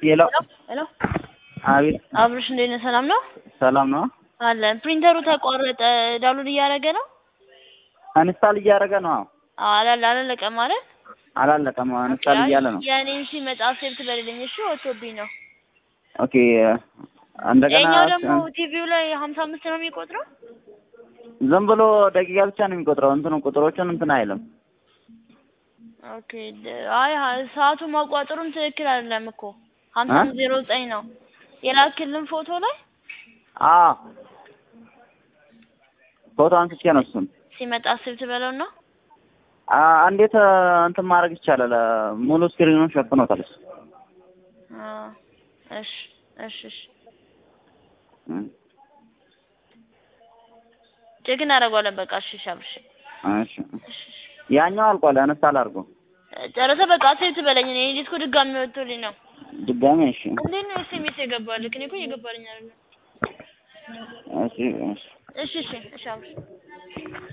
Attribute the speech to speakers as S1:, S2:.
S1: ሄሎ
S2: ሄሎ
S1: አቤት
S2: አብርሽ እንዴት ነህ? ሰላም ነው
S1: ሰላም ነው
S2: አለ። ፕሪንተሩ ተቋረጠ። ዳውንሎድ እያደረገ ነው።
S1: አንስታል እያደረገ ነው አዎ
S2: አላለ አላለቀም ማለት
S1: አላለቀም አንስታል እያለ ነው
S2: የእኔን ሲመጣ ሴቭ ትበልልኝ እሺ። ወጥቶብኝ ነው።
S1: ኦኬ እንደገና
S2: የኛው ደግሞ ቲቪው ላይ ሀምሳ አምስት ነው የሚቆጥረው።
S1: ዝም ብሎ ደቂቃ ብቻ ነው የሚቆጥረው እንትኑ ቁጥሮቹን እንትን አይልም
S2: ኦኬ ደ- አይ ሀ- ሰዓቱ ማቋጠሩም ትክክል አይደለም እኮ ሀምሳ አምስት ዜሮ ዘጠኝ ነው የላክልን ፎቶ ላይ
S1: አዎ ፎቶ አንስቼ ነው እሱን
S2: ሲመጣ ሴቭ ትበለው ነው።
S1: አ- እንዴት እ፣ እንትን ማድረግ ይቻላል እ፣ ሙሉ ስክሪኑን ሸፍኖታል እሱ
S2: አዎ፣ እሺ እሺ እሺ
S1: እ፣
S2: ቼክ እናደርገዋለን። በቃ እሺ እሺ አብርሽ
S1: እሺ ያኛው አልቋል አንስታል አድርጎ
S2: ጨረሰ። በቃ ሴቭ ትበለኝ። እኔ ዲስኩ ድጋሚ ወጥቶልኝ ነው።
S1: ድጋሜ እሺ
S2: እንዴት ነው ኤስኤምኤስ የገባልህ? እኔ እኮ እየገባልኝ አይደለም።
S1: እሺ እሺ
S2: እሺ እሺ እሺ አብርሽ